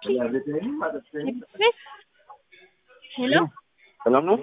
ሄሎ ሰላም ነው?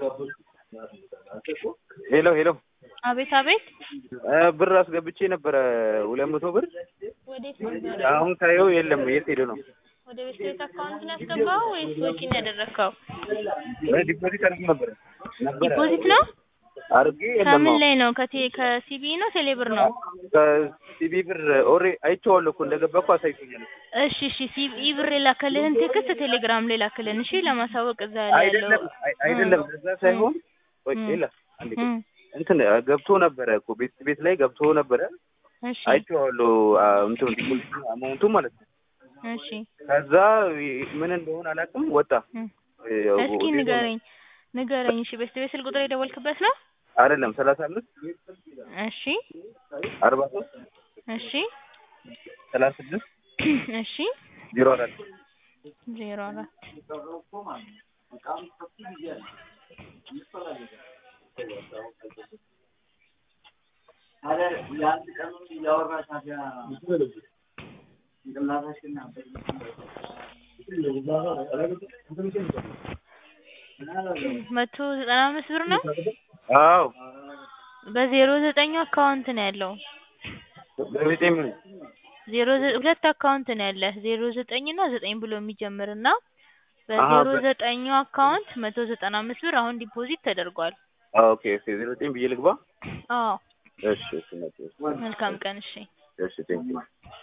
ሄሎ ሄሎ አቤት አቤት እ ብር አስገብቼ ነበረ ሁለት መቶ ብር ወዴት ነበር? አሁን ሳየው የለም። የት ሄዶ ነው? ወደ ቤት ቤት አካውንት ነው ያስገባው ወይስ ወጪ ነው ያደረግከው? እ ዲፖዚት አድርጌ ነበረ ነበረ ዲፖዚት ነው? አድርጌ የለም። ከምን ላይ ነው? ከቴ ከሲቢ ነው ቴሌብር ነው? ከሲቢ ብር ኦሬ አይቼዋለሁ እኮ እንደገባ እኮ አሳይቶኛል። እሺ እሺ ሲቢ ብር የላከልህን ቴክስት ቴሌግራም ላይ ላክልን እሺ፣ ለማሳወቅ እዛ ላይ ያለው አይደለም አይ- አይደለም እዛ ሳይሆን ቆይ እም። ሌላ አንዴ ቆይ። እም፣ እንትን ገብቶ ነበረ እኮ ቤት ቤት ላይ ገብቶ ነበረ እሺ አይቼዋለሁ። አ፣ እንትን ዲፖዚት አማውንቱ ማለት ነው። እሺ ከዛ ይ- ምን እንደሆነ አላውቅም ወጣ። እም። ያው እስኪ ዜሮ- ንገረኝ ንገረኝ። እሺ ቤት ቤት ስልክ ቁጥር የደወልክበት ነው? አይደለም ሰላሳ አምስት እሺ አርባ ሶስት እሺ ሰላሳ ስድስት እሺ ዜሮ አራት ዜሮ አራት መቶ ዘጠና አምስት ብር ነው። አዎ በዜሮ ዘጠኙ አካውንት ነው ያለው። በቤቴ ምን ዜሮ ዘ- ሁለት አካውንት ነው ያለ ዜሮ ዘጠኝ እና ዘጠኝ ብሎ የሚጀምር እና አሀ፣ በዜሮ በ- ዘጠኙ አካውንት መቶ ዘጠና አምስት ብር አሁን ዲፖዚት ተደርጓል። ኦኬ ኦኬ ዜሮ ዘጠኝ ብዬ ልግባ። አዎ እሺ እሺ እሺ መልካም ቀን እሺ። እሺ ቴንኪው